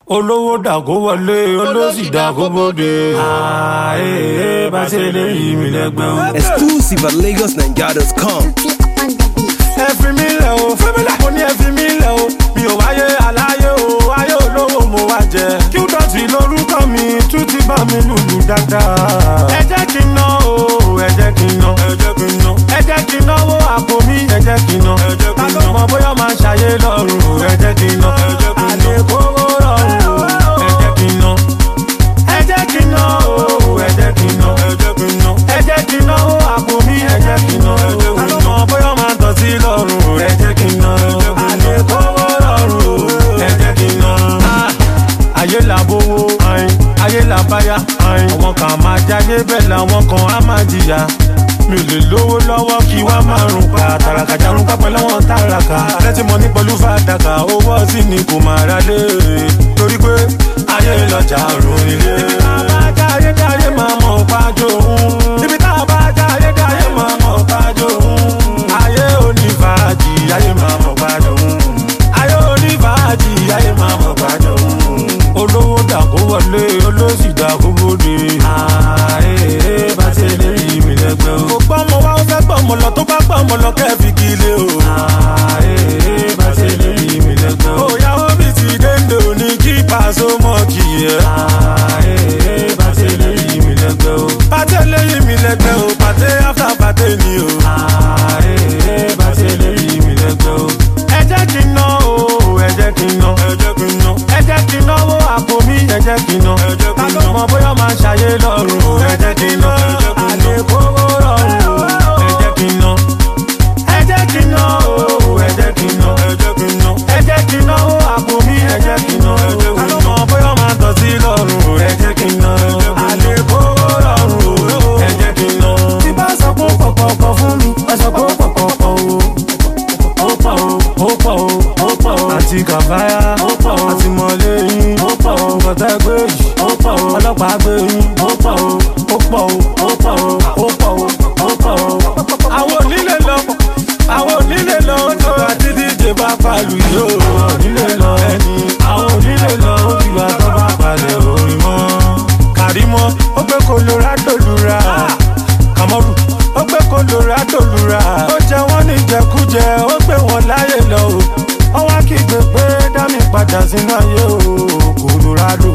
olówó dàgó wọlé olóṣì dàgó bóde. ààyè bá ṣe lè yí mi lẹ́gbẹ́ o. Exclusive at LagosNigeria.com. ẹ fi mí lẹ̀ o mo ní ẹ fi mí lẹ̀ o mi ò wáyé aláyé o ayé olówó mo wá jẹ. kí ó dọ̀tí lórúkọ mi tún ti bá mi lùlù dáadáa. ẹ jẹ́ kí n ná o ẹ jẹ́ kí n ná ẹ jẹ́ kí n ná ẹ jẹ́ kí n náwó àpò mi ẹ jẹ́ kí n ná ẹ jẹ́ kí n ná ta ló mọ bóyá máa ṣàyé lọ́rùn ẹ jẹ́ kí n ná ẹ jẹ́ kí n ná àlékòwò lọ́rùn ẹ jẹ́ kí n ná ẹ jẹ́ kí n ná o ẹ jẹ́ kí n ná ẹ jẹ́ kí n ná ẹ jẹ́ kí n náwó àpò mi ẹ jẹ́ kí n ná ta ló mọ bóyá máa tọ̀ sí lọ́rùn ẹ jẹ́ kí n ná àlékòwò lọ́rùn ẹ jẹ́ kí n ná. ayé là bówó ayé là báyà àwọn kan máa jáde bẹ́ẹ̀ làwọn kan á máa jìyà mi ò lè lówó lọ́wọ́ kí wá máa rùn pa tàràkà jarun pápẹ́ lọ́wọ́ tàràkà lẹ́tí mọ́ ní pẹ̀lú fàdákà owó ọtí ni kò máa ra lé torí pé ayé lọ́jà rùn ilé. ibi tá a bá jáde jáde máa mọ̀ pájó òun ibi tá a bá jáde jáde máa mọ̀ pájó òun ayé onífàájì ayé máa mọ̀ pájó òun ayé onífàájì ayé máa mọ̀ pájó òun olówó dàgó wọlé olóṣì dàgó bóde. ààyè bá ṣe lè rí mi lẹ́gbẹ́ o. kò gbọ́ ọmọ wa ó fẹ́ gbọ́ ọmọ lọ tó bá gbọ́ ọmọ lọ kẹ́ẹ̀fì kí ilé o. ààyè bá ṣe lè rí mi lẹ́gbẹ́ o. òyàwó mi ti dénde òní kí pàṣẹ mọ́ kì í yẹ. ààyè bá ṣe lè rí mi lẹ́gbẹ́ o. pàtẹ́ lè rí mi lẹ́gbẹ́ o pàtẹ́ after pàtẹ́ ni o. ààyè bá ṣe lè rí mi lẹ́gbẹ́ o. ẹ jẹ́ kí n ná o ẹ jẹ́ kí n ná ẹ jẹ́ kí n ná ẹ jẹ́ kí n náwó àpò mi ẹ jẹ́ kí n ná ta ló mọ bóyá máa ṣàyé lọ́rùn ẹ jẹ́ kí n ná àlékòwò lọ́rùn ẹ jẹ́ kí n ná ẹ jẹ́ kí n ná o ẹ jẹ́ kí n ná ẹ jẹ́ kí n náwó àpò mi ẹ jẹ́ kí n ná ta ló mọ bóyá máa tọ̀ sí lọ́rùn ẹ jẹ́ kí n ná àlékòwò lọ́rùn ẹ jẹ́ kí n ná. tí bá sọ pé pọ̀pọ̀pọ̀ fún mi ẹ sọ pé pọ̀pọ̀pọ̀ o ó pọ̀ o ó pọ̀ o ó pọ̀ o àti kàfáyà ó pọ̀ o àti mọ̀lẹ́yìn ó pọ̀ o kọ̀tà gbé yìí ó pọ̀ o ọlọ́pàá gbé yìí ó pọ̀ o ó pọ̀ o ó pọ̀ o ó pọ̀ o ó pọ̀ o. àwọn onílé lọ àwọn onílé lọ tó àti díje bá palu yìí ó onílé lọ ẹni àwọn onílé lọ ó ti wá tó bá palẹ̀ orin mọ́. kàrímọ́ ó gbé colorado lura kàmọ́rù ó gbé colorado lura ó jẹ wọ́n ní jẹkújẹ ó gbé wọn láyè lọ o ó wá kígbe pé dámì padà sínú ayé o colorado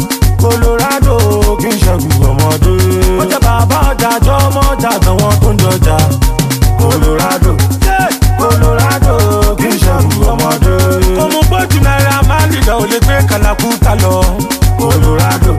colorado kì í ṣẹ́gun ọmọdé ó jẹ bàbá ọjà jọ ọmọ ọjà àtàwọn tó ń jọjà colorado colorado kì í ṣẹ́gun ọmọdé kò mú gbójú náírà máa ń lìlọ ò lè gbé kàlàkùtà lọ colorado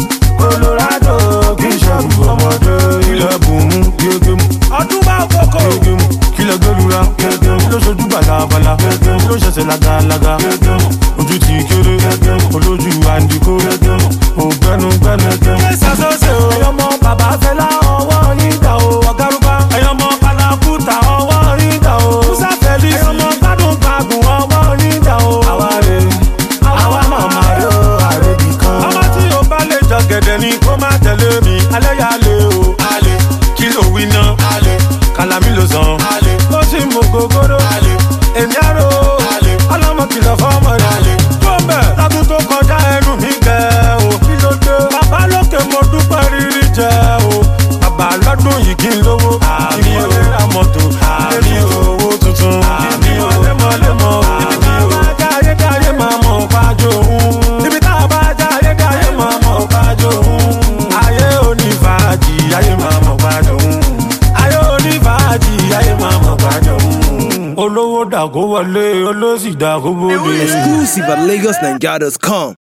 colorado kì í ṣẹ́gun ọmọdé ilẹ̀ bùnmú gégémù ọdún bá kókó gégémù kílẹ̀ gbẹlura gégémù ló ṣojú balabala gégémù ló ṣẹ̀ṣẹ̀ lagalaga gégémù ojú ti kéré gégémù olójú àǹdíkó gégémù ògbẹ́nugbẹ́nu gégémù. ṣé sàṣọ́ṣe o ẹ̀yọ́ mọ bàbá fẹlá ọwọ́ yín dà o ọ̀gárùbá ẹ̀yọ́ mọ kàlàkùtà ọwọ́ yín dà o musa fẹ́lí ẹ̀yọ́ mọ gbádùn gbàgùn ọwọ́ yín dà o. àwa rè àwa màmá rè o àrèbì kan. ọmọ tí o bá lè jọ gẹ̀dẹ̀ ni kó má tẹ̀lé mi alẹ́ yà lé o. alẹ́ kí ló wí ná. alẹ́ kàlámì ló sàn. alẹ́ ó sì mú gogoro. alẹ́ èmi àrò. alẹ́ ọlọ́mọ kìlọ̀ fọ́mọ rẹ̀. alẹ́ tó ń bẹ̀ lábú tó kọjá ẹnu mi gẹ̀ o. kí ló dé. bàbá lókè mo dúpẹ́ rírí jẹ o. bàbá lọ́dún yìí kí n lówó. àmì ò lè ra mọ́tò. àmì ò owó tuntun. àmì ò lẹ́mọ̀lẹ́mọ̀. ibi tá a bá jáde jáde máa mọ̀ pájó òun. ibi tá a bá jáde jáde máa mọ̀ pájó òun. ayé onífàájì ayé máa mọ̀ pájó òun. ayé onífàájì ayé máa mọ̀ pájó òun. olówó dàgó wọlé olóṣì dàgó bóde. Exclusive at LagosNigeria.com.